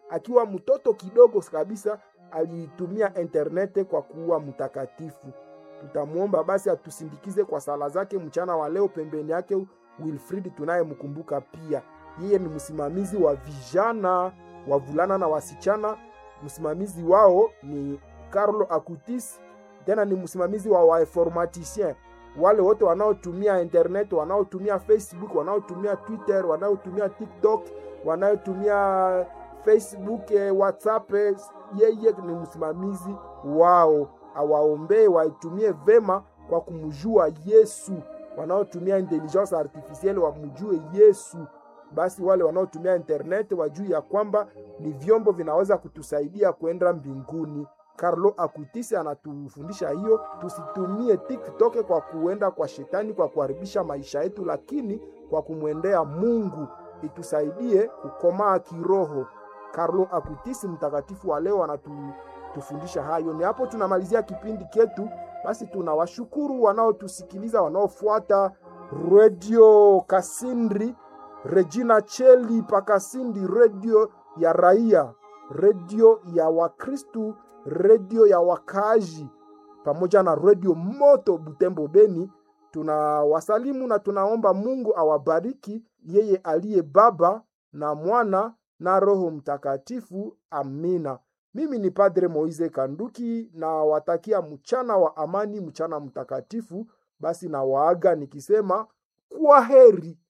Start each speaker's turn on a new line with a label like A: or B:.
A: akiwa mtoto kidogo kabisa alitumia internete kwa kuwa mtakatifu. Tutamwomba basi atusindikize kwa sala zake mchana wa leo. Pembeni yake Wilfrid tunayemkumbuka pia, yeye ni msimamizi wa vijana wavulana na wasichana. Msimamizi wao ni Carlo Acutis, tena ni msimamizi wa wainformaticien wale wote wanaotumia internet, wanaotumia Facebook, wanaotumia Twitter, wanaotumia TikTok, wanaotumia Facebook, WhatsApp, yeye ni msimamizi wao. Awaombee waitumie vema kwa kumjua Yesu. Wanaotumia intelligence artificielle wamjue Yesu. Basi wale wanaotumia internet wajue ya kwamba ni vyombo vinaweza kutusaidia kwenda mbinguni. Carlo Acutis anatufundisha hiyo, tusitumie TikTok kwa kuenda kwa shetani, kwa kuharibisha maisha yetu, lakini kwa kumwendea Mungu itusaidie kukomaa kiroho. Carlo Acutis mtakatifu wa leo anatufundisha hayo. Ni hapo tunamalizia kipindi chetu. Basi tunawashukuru wanaotusikiliza, wanaofuata redio Kasindri, Regina Cheli Pakasindi, redio ya raia, redio ya Wakristu, redio ya wakaaji, pamoja na redio Moto Butembo Beni. Tunawasalimu na tunaomba Mungu awabariki, yeye aliye Baba na Mwana na Roho Mtakatifu. Amina. Mimi ni Padre Moise Kanduki na watakia mchana wa amani, mchana mtakatifu. Basi na waaga nikisema kwa heri.